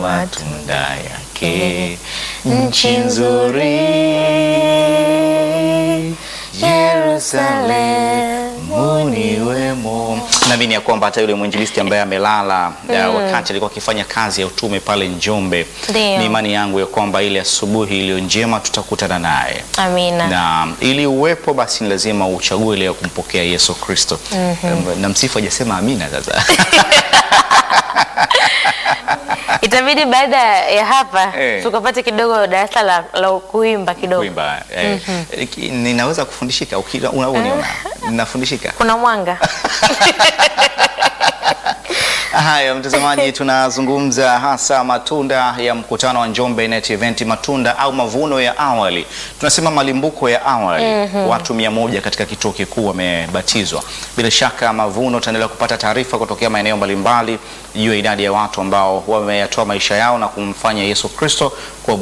matunda yake, nchi nzuri Yerusalemu ni wemo. Naamini ya kwamba hata yule mwinjilisti ambaye amelala uh, wakati alikuwa akifanya kazi ya utume pale Njombe, Ndio. ni imani yangu ya kwamba ile asubuhi iliyo njema tutakutana naye Amina. na ili uwepo basi ni lazima uchague ile ya kumpokea Yesu Kristo. Na msifu hajasema amina sasa. Itabidi baada ya hapa Eh. tukapate kidogo darasa la, la kuimba kidogo. Kuimba. Eh, ki- ninaweza kufundishika ukila unavyoniona. Ninafundishika. Kuna mwanga. Haya, mtazamaji, tunazungumza hasa matunda ya mkutano wa Njombe Net Event, matunda au mavuno ya awali, tunasema malimbuko ya awali. Watu mia moja katika kituo kikuu wamebatizwa. Bila shaka mavuno, tutaendelea kupata taarifa kutokea maeneo mbalimbali juu ya idadi ya watu ambao wameyatoa maisha yao na kumfanya Yesu Kristo kuwa